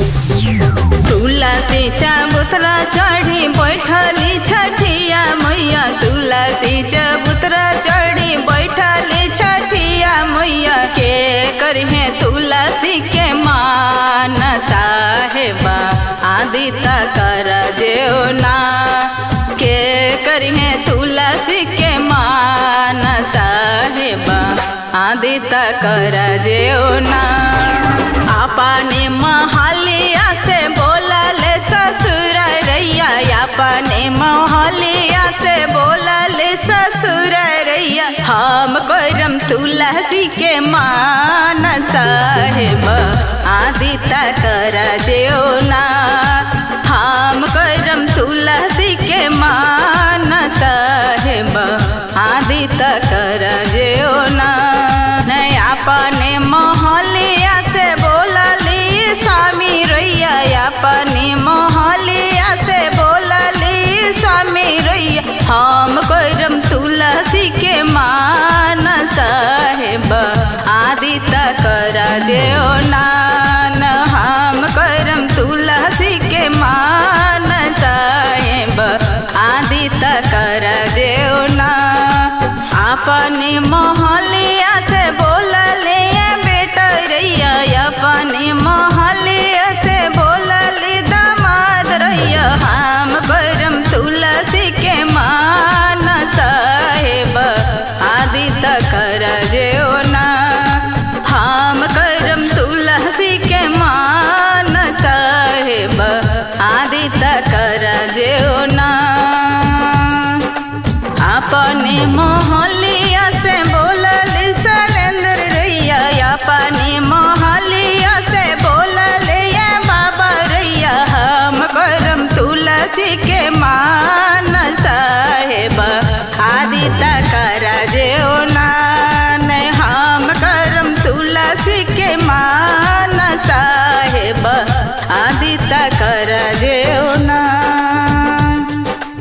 तुलसी चबूतरा चढ़ी बैठली छठिया मैया तुलसी चबूतरा चढ़ी बैठली छठिया मैया के करहे तुलसी के मान साहेबा आदि कर जेओ ना के करहे तुलसी के मान साहेबा आदि कर जेओ ना अपने महलिया से बोलले ससुर रैया अपने महलिया से बोलले ससुर रैया हम करम तुलसी के मान साहेब आदि कर जेओ ना हम करम तुलसी के मान साहेब आदि कर जेओ ना नहीं अपने मोहलिया से बोलली स्वामी रैया अपने मोहलिया से बोलली स्वामी रैया हम करम तुलसी के मान साहेब आदि कर जेओ नान हम करम तुलसी के मान साहेब आदि कर जेओ ना अपने मोहलिया से बोलले बेटा रैया अपने मोहलिया से बोलले दामाद रैया हम करम तुलसी के मान साहेब आदि कर जेओ ना हम करम तुलसी के मान साहेब आदि कर जेओ ना अपने मोहलिया से बोलल सलेंद्र रैया अपने मोहलिया से बोलल ये बाबा रैया हम करम तुलसी के मान साहेब आदि कर जेओ नान हम करम तुलसी के मान साहेब आदि तक